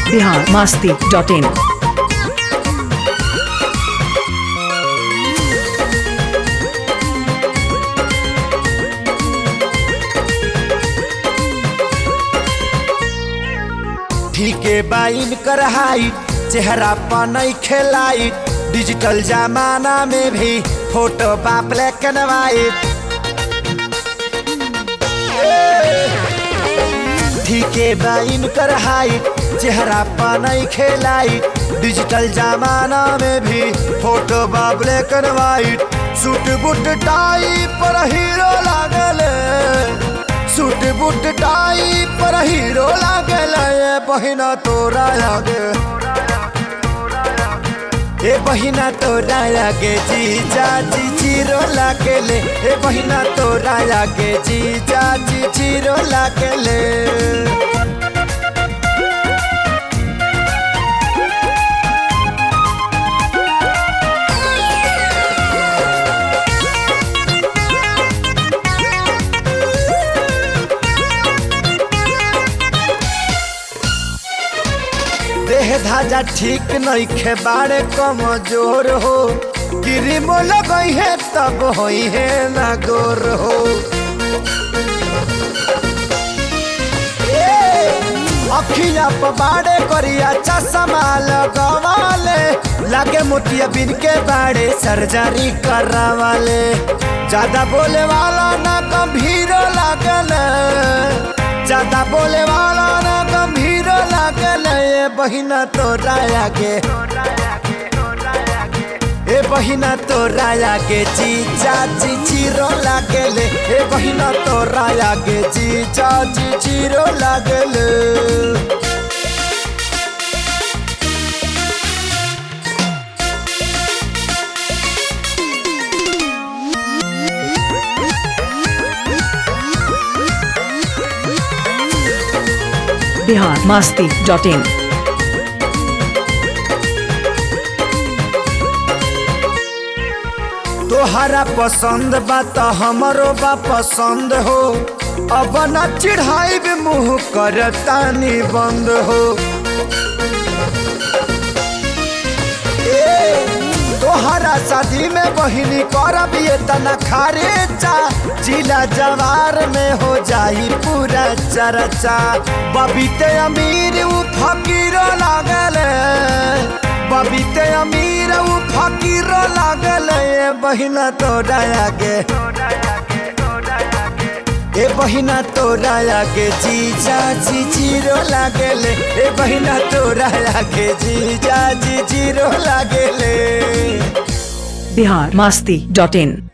Bihar Masti dot in ठीके बाइन कर हाइट चेहरा पर नहीं खेलाई डिजिटल जमाना में भी फोटो बा ब्लैक एंड वाइट ठीके बाइन कर हाइट चेहरा पर नहीं खेलाई डिजिटल जमाना में भी फोटो बा black and white suit boot tie पर हीरो लागल सूट बूट टाई पर हीरो लागल ए बहिना तोरा लागे ए बहिना तोरा लागे जीजा जी जीरो लागले ए बहिना तोरा लागे जीजा जी जीरो लागले देह धाजा ठीक नहीं खे बाड़े कमजोर हो क्रीमो लगई है तब होई है ना गोर हो अखिया पर बाड़े करिया चश्मा लगवाले लागे मोतिया बिन के बाड़े सर्जरी करवाले ज्यादा बोले वाला ना गंभीर लागल ज्यादा बोले वाला ना गंभीर लागल ए बहिना तोरा आगे ए बहिना तोरा आगे जीजा जी जीरो लागले ए बहिना तोरा आगे जीजा जी जीरो लागले बिहार मास्ती डॉट इन तोहरा पसंद बा त हमरो बा पसंद हो अब न चिढ़ाई मुँह कर तानी बंद हो ए, तोहरा शादी में बहिनी करब ये तना खारे चा जिला जवार में हो जाई पूरा चर्चा बबीते अमीर उ फकीर लागल बबीते अमीर उ फकीर लागल ए बहिना तोरा आगे ए बहिना तोरा आगे जीजा जी जीरो लागले ए बहिना तोरा आगे जीजा जी जीरो लागले बिहार मास्ती डॉट इन